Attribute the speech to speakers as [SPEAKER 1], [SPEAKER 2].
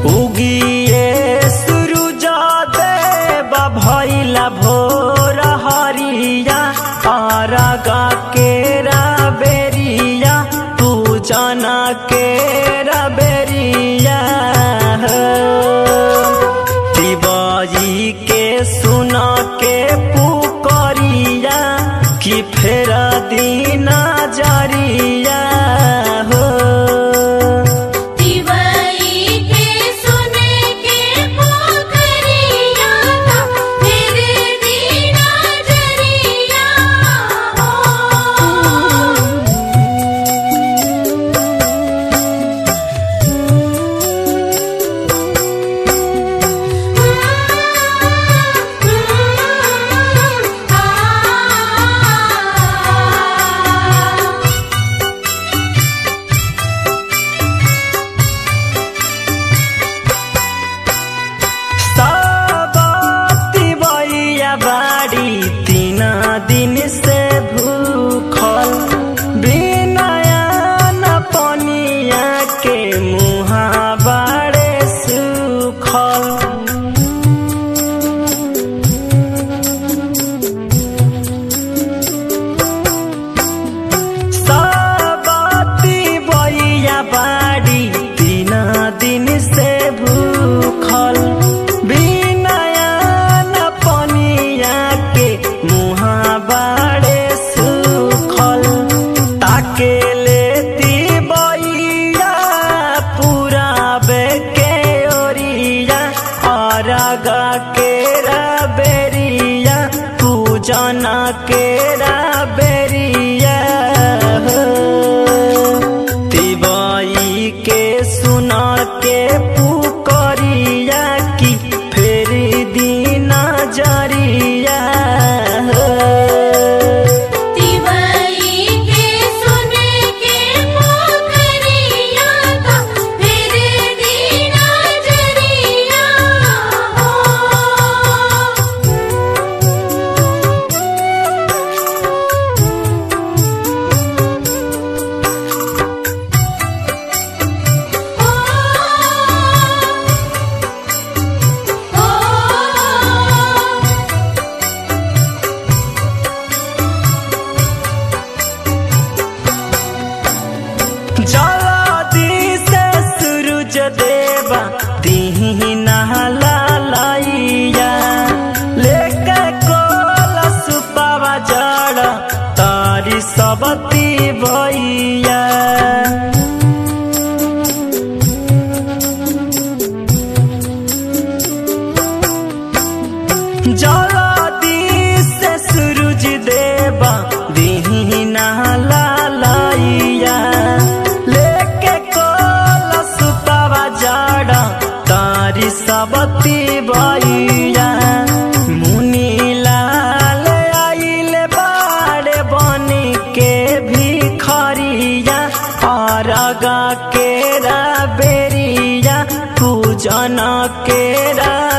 [SPEAKER 1] उगिए सूरज देव भैला भोर हरिया अरगा केरा बेरिया पूजन केरा बेरिया दिवाई के सुन के पुकरिया कि फेर दीना जरिया हो
[SPEAKER 2] दिवाई के सुने के पोखरिया था मेरे दीना जरिया हो
[SPEAKER 1] साबती बैया बाड़ी तीन दिन से भूखल बिनया न पनिया के मुहा बाड़े सुखल साबती बैया बाड़ी तीन दिन से भूखल बिनया न पनिया के मुहा बाड़े सुखल ताके लेती बैया पूरा बेके ओरिया अरगा केरा बेरिया पूजन केरा बेरिया हो। तिवाई के सुन के पुकरिया की फेर दीना जरिया हो।
[SPEAKER 2] दिवाई के सुने के पोखरिया था मेरे दीना जरिया हो
[SPEAKER 1] जलदी से सूरज देवा दीना लाइया लेके कोलस पावा जड़ तारी सबती भैया जलदी से सूरज देवा दीना लाइया लेके कोलस पावा जड़ तारी सबती भैया मुनि लाल आइल बाड़े बन के भिखरिया अरगा केरा बेरिया पूजन केरा